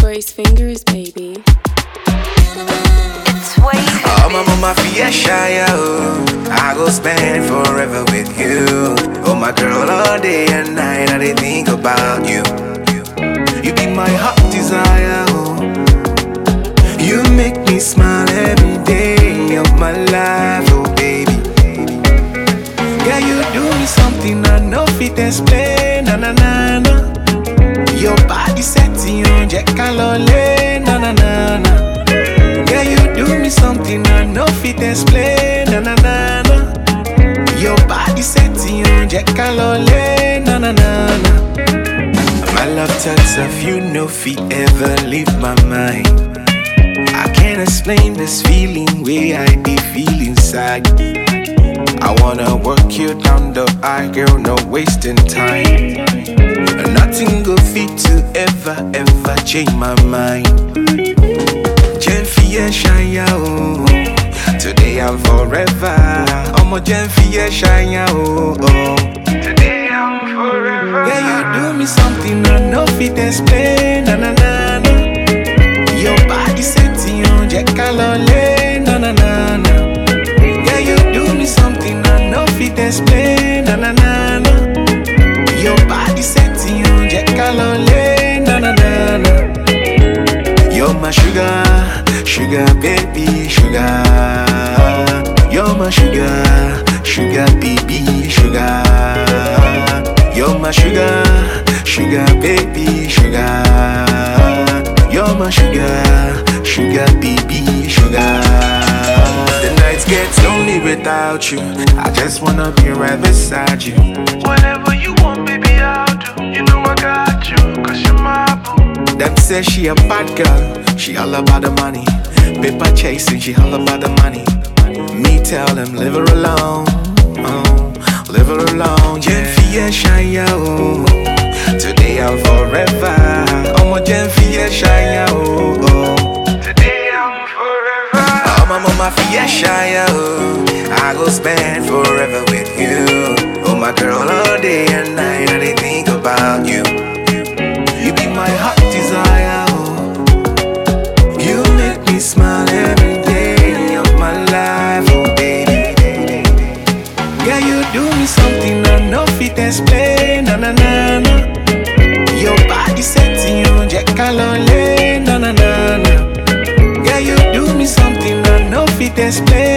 Brace fingers, baby. It's way Oh, my mama fia shy, oh. I go spend forever with you. Oh, my girl, all day and night, I dey think about you. You be my heart desire, oh. You make me smile every day of my life, oh baby. Yeah, you do me something I no fit explain, na na na na. Your body setting on Jack Calole, na na na na. Yeah, you do me something I no fit explain, na na na na. Your body setting on Jack Calole, na na na na. My love touch of you no fit ever leave my mind. I can't explain this feeling way I be feel inside. I wanna work you down the aisle, girl, no wasting time. Nothing go fit to ever, ever change my mind. Jenfie Shaya, oh. Today and forever. I'm a Jenfie Shaya, oh. oh. Today and forever. Yeah, you do me something I no fit explain, na na na na. Your body setting on Jack Calole, na na na na. Yeah, you do me something I no fit explain, na na na na. Your body setting on Jack Calole, na na na na. You're my sugar, sugar baby, sugar. You're my sugar, sugar baby, sugar. You're my sugar, sugar baby, sugar. You're my sugar, sugar baby, sugar. The nights get lonely without you. I just wanna be right beside you. Whatever you want, baby, I'll do. You know I got you, cause you're my boo. Them say she a bad girl, she all about the money. Paper chasing, she all about the money. Me tell them leave her alone, oh, leave her alone. Jenfie Shaya, oh, today and forever. Oh my Jenfie Shaya, oh, oh. Today I'm forever. Oh my mama fia Shaya, oh, I go spend forever with you. Oh my girl, all day and night, I dey think about you. You be my heart desire, oh. You make me smile every day of my life, oh baby. Yeah, you do me something I no fit explain, na na na na. Your body setting on Jack Calole, na na na na. Yeah, you do me something I no fit explain,